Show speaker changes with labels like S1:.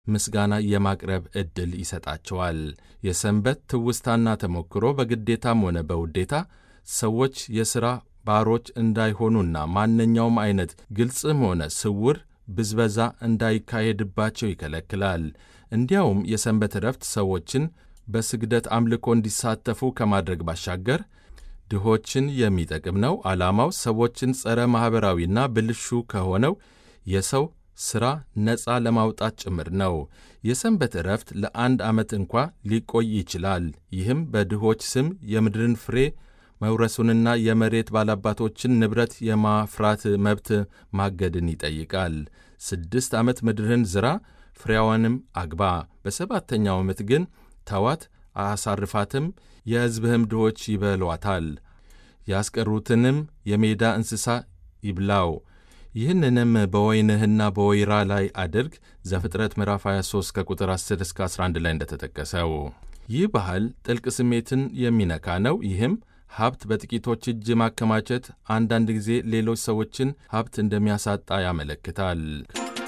S1: ምስጋና የማቅረብ ዕድል ይሰጣቸዋል። የሰንበት ትውስታና ተሞክሮ በግዴታም ሆነ በውዴታ ሰዎች የሥራ ባሮች እንዳይሆኑና ማንኛውም አይነት ግልጽም ሆነ ስውር ብዝበዛ እንዳይካሄድባቸው ይከለክላል። እንዲያውም የሰንበት ዕረፍት ሰዎችን በስግደት አምልኮ እንዲሳተፉ ከማድረግ ባሻገር ድሆችን የሚጠቅም ነው። ዓላማው ሰዎችን ጸረ ማኅበራዊና ብልሹ ከሆነው የሰው ሥራ ነፃ ለማውጣት ጭምር ነው። የሰንበት ዕረፍት ለአንድ ዓመት እንኳ ሊቆይ ይችላል። ይህም በድሆች ስም የምድርን ፍሬ መውረሱንና የመሬት ባላባቶችን ንብረት የማፍራት መብት ማገድን ይጠይቃል። ስድስት ዓመት ምድርን ዝራ፣ ፍሬዋንም አግባ፣ በሰባተኛው ዓመት ግን ተዋት፣ አሳርፋትም፣ የሕዝብህም ድሆች ይበሏታል፣ ያስቀሩትንም የሜዳ እንስሳ ይብላው። ይህንንም በወይንህና በወይራ ላይ አድርግ። ዘፍጥረት ምዕራፍ 23 ከቁጥር 10 እስከ 11 ላይ እንደተጠቀሰው። ይህ ባህል ጥልቅ ስሜትን የሚነካ ነው። ይህም ሀብት በጥቂቶች እጅ ማከማቸት አንዳንድ ጊዜ ሌሎች ሰዎችን ሀብት እንደሚያሳጣ ያመለክታል።